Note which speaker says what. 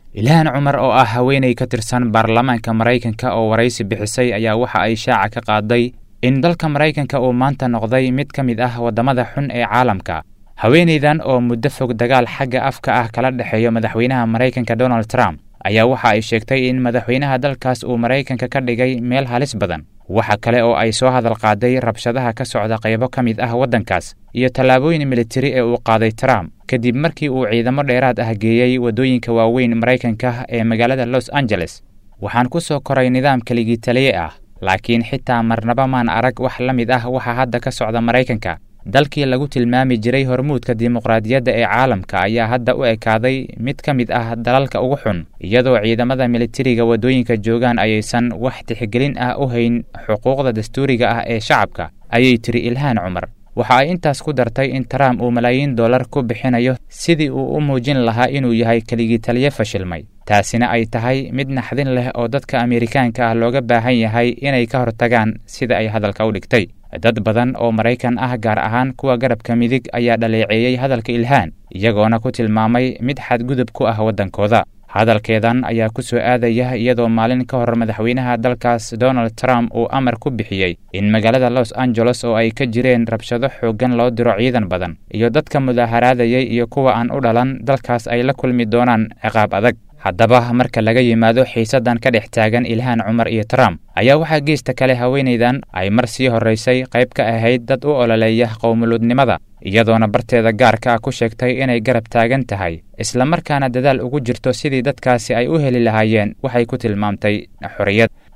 Speaker 1: ilhaan cumar oo ah haweenay ka tirsan baarlamaanka maraykanka oo waraysi bixisay ayaa waxa ay shaaca ka qaaday in dalka maraykanka uu maanta noqday mid ka mid ah waddamada xun ee caalamka haweenaydan oo muddo fog dagaal xagga afka ah kala dhexeeyo madaxweynaha maraykanka donald trump ayaa waxa ay sheegtay in madaxweynaha dalkaas uu maraykanka ka dhigay meel halis badan waxa kale oo ay soo hadal qaaday rabshadaha ka socda qaybo ka mid ah waddankaas iyo tallaabooyin militari ee uu qaaday trump kadib markii uu ciidamo dheeraad ah geeyey waddooyinka waaweyn maraykanka ee magaalada los angeles waxaan ku soo koray nidaam keligii taliye ah laakiin xitaa marnaba maan arag wax la mid ah waxa hadda ka socda maraykanka dalkii lagu tilmaami jiray hormuudka dimuqraadiyadda ee caalamka ayaa hadda u ekaaday mid ka mid ah dalalka ugu xun iyadoo ciidamada militariga waddooyinka joogaan ayaysan wax tixgelin ah u hayn xuquuqda dastuuriga ah ee shacabka ayay tiri ilhaan cumar waxa ay intaas ku dartay in trump uu malaayiin dollar ku bixinayo sidii uu u muujin lahaa inuu yahay keligii taliye fashilmay taasina ay tahay mid naxdin leh oo dadka ameerikaanka ah looga baahan yahay inay ka hortagaan sida ay hadalka u dhigtay dad badan oo maraykan ah gaar ahaan kuwa garabka midig ayaa dhaleeceeyey hadalka ilhaan iyagoona ku tilmaamay mid xadgudub ku ah waddankooda hadalkeedan ayaa ku soo aadaya iyadoo maalin ka hor madaxweynaha dalkaas donald trump uu amar ku bixiyey in magaalada los angeles oo ay ka jireen rabshado xooggan loo diro ciidan badan iyo dadka mudaaharaadayay iyo kuwa aan u dhalan dalkaas ay la kulmi doonaan ciqaab adag haddaba marka laga yimaado xiisaddan ka dhex taagan ilhaan cumar iyo trump ayaa waxaa geesta kale haweenaydan ay mar sii horraysay qayb ka ahayd dad u ololeeya qowmuluudnimada iyadoona barteeda gaarka ah ku sheegtay inay garab taagan tahay islamarkaana dadaal ugu jirto sidii dadkaasi ay u heli lahaayeen waxay ku tilmaamtay xorriyad